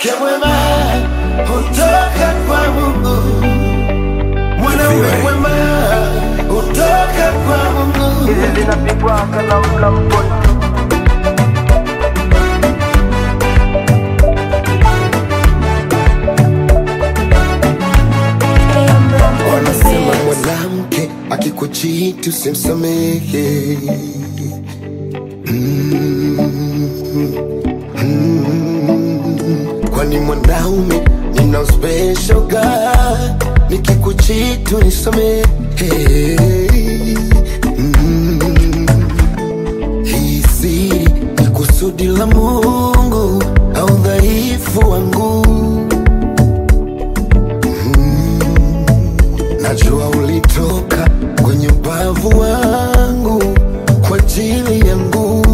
Mwanamke mwema hutoka kwa Mungu, mwanaume Vipi, mwema hutoka kwa Mungu. hizi zinapigwa kalamu la mkono Wanasema mwanamke akikuchiti usimsamehe. Mm, mm, kwani mwanaume nina special God, nikikuchiti unisamehe. Mm, hii siri ni kusudi la Mungu au dhaifu wangu Najua ulitoka kwenye ubavu wangu kwa ajili yangu.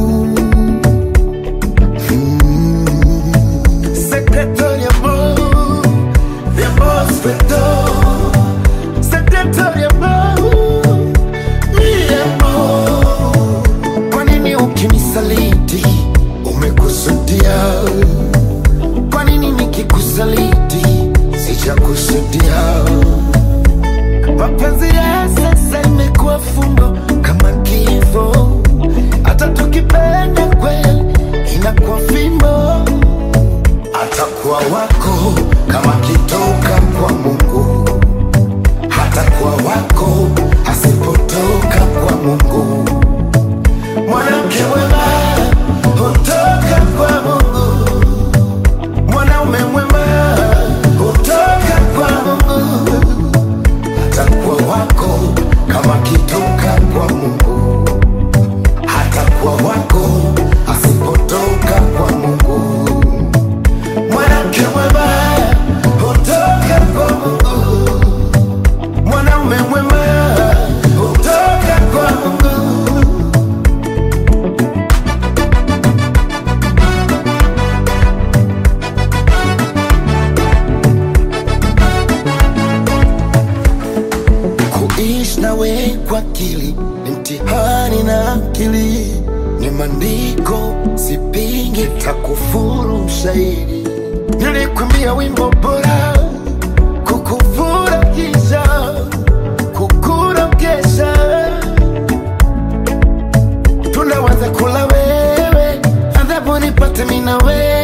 Mm. Secretary amor, de amor espetor. Secretary amor, mi amor. Kwa nini ukinisaliti umekusudia? Kwa nini nikikusaliti sijakusudia? Mapenzi ya sasa imekuwa fumbo kama kifo, hata tukipenda kweli inakuwa fimbo. Atakuwa wako kama kitoka kwa Mungu, hatakuwa wako asipotoka kwa Mungu. Mwanamke mwema hutoka kwa Mungu, mwanaume mwema hutoka kwa Mungu atakuwa wako kama kitoka kwa Mungu, hatakuwa wako asipotoka kwa Mungu. Mwanamke mwema hutoka kwa Mungu, mwanaume mwema hutoka kwa Mungu. Kuishi nawe kwa akili ni mtihani na akili ni maandiko, sipingi, takufuru mshairi. Nilikwambia wimbo bora kukufurahisha, kukurokesha, tunawaza kula wewe, adhabu nipate mimi na wewe